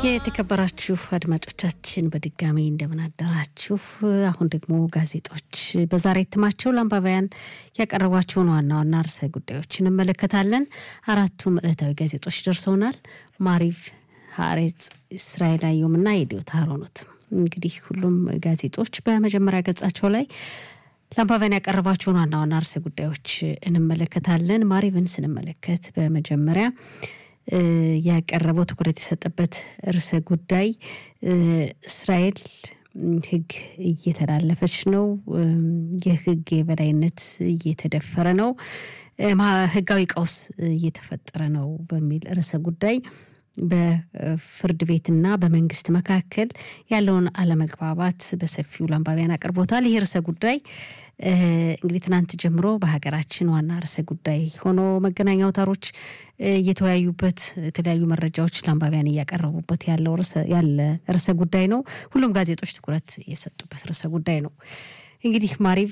የተከበራችሁ አድማጮቻችን በድጋሚ እንደምን አደራችሁ። አሁን ደግሞ ጋዜጦች በዛሬ እትማቸው ለአንባቢያን ያቀረቧቸውን ዋና ዋና ርዕሰ ጉዳዮች እንመለከታለን። አራቱም ዕለታዊ ጋዜጦች ደርሰውናል። ማሪቭ፣ ሀሬጽ፣ እስራኤል አየሁምና የዲዮት አሮኖት። እንግዲህ ሁሉም ጋዜጦች በመጀመሪያ ገጻቸው ላይ ለአንባቢያን ያቀረቧቸውን ዋና ዋና ርዕሰ ጉዳዮች እንመለከታለን። ማሪቭን ስንመለከት በመጀመሪያ ያቀረበው ትኩረት የሰጠበት ርዕሰ ጉዳይ እስራኤል ሕግ እየተላለፈች ነው፣ የሕግ የበላይነት እየተደፈረ ነው፣ ሕጋዊ ቀውስ እየተፈጠረ ነው በሚል ርዕሰ ጉዳይ በፍርድ ቤትና በመንግስት መካከል ያለውን አለመግባባት በሰፊው ለአንባቢያን አቅርቦታል። ይህ ርዕሰ ጉዳይ እንግዲህ ትናንት ጀምሮ በሀገራችን ዋና ርዕሰ ጉዳይ ሆኖ መገናኛ አውታሮች እየተወያዩበት የተለያዩ መረጃዎች ለአንባቢያን እያቀረቡበት ያለው ያለ ርዕሰ ጉዳይ ነው። ሁሉም ጋዜጦች ትኩረት የሰጡበት ርዕሰ ጉዳይ ነው። እንግዲህ ማሪቭ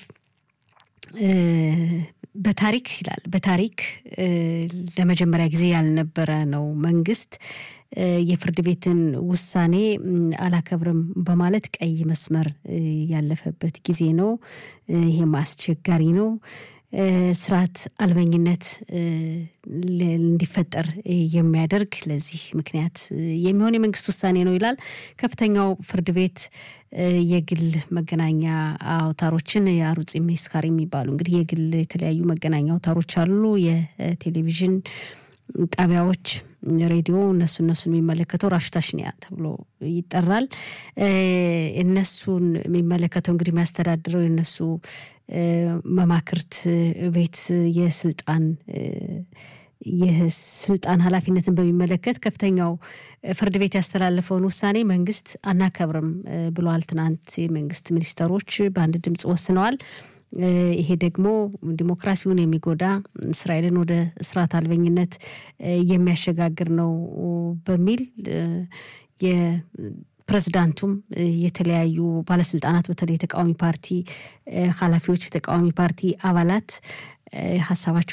በታሪክ ይላል በታሪክ ለመጀመሪያ ጊዜ ያልነበረ ነው መንግስት የፍርድ ቤትን ውሳኔ አላከብርም በማለት ቀይ መስመር ያለፈበት ጊዜ ነው። ይሄም አስቸጋሪ ነው። ስርዓት አልበኝነት እንዲፈጠር የሚያደርግ ለዚህ ምክንያት የሚሆን የመንግስት ውሳኔ ነው ይላል። ከፍተኛው ፍርድ ቤት የግል መገናኛ አውታሮችን የአሩጽ ሜስካር የሚባሉ እንግዲህ የግል የተለያዩ መገናኛ አውታሮች አሉ፣ የቴሌቪዥን ጣቢያዎች፣ ሬዲዮ እነሱ እነሱን የሚመለከተው ራሹታሽኒያ ተብሎ ይጠራል። እነሱን የሚመለከተው እንግዲህ የሚያስተዳድረው የነሱ መማክርት ቤት የስልጣን የስልጣን ኃላፊነትን በሚመለከት ከፍተኛው ፍርድ ቤት ያስተላለፈውን ውሳኔ መንግስት አናከብርም ብለዋል። ትናንት የመንግስት ሚኒስተሮች በአንድ ድምፅ ወስነዋል። ይሄ ደግሞ ዲሞክራሲውን የሚጎዳ እስራኤልን ወደ ስርዓት አልበኝነት የሚያሸጋግር ነው በሚል ፕሬዚዳንቱም የተለያዩ ባለስልጣናት በተለይ የተቃዋሚ ፓርቲ ኃላፊዎች፣ የተቃዋሚ ፓርቲ አባላት ሀሳባቸው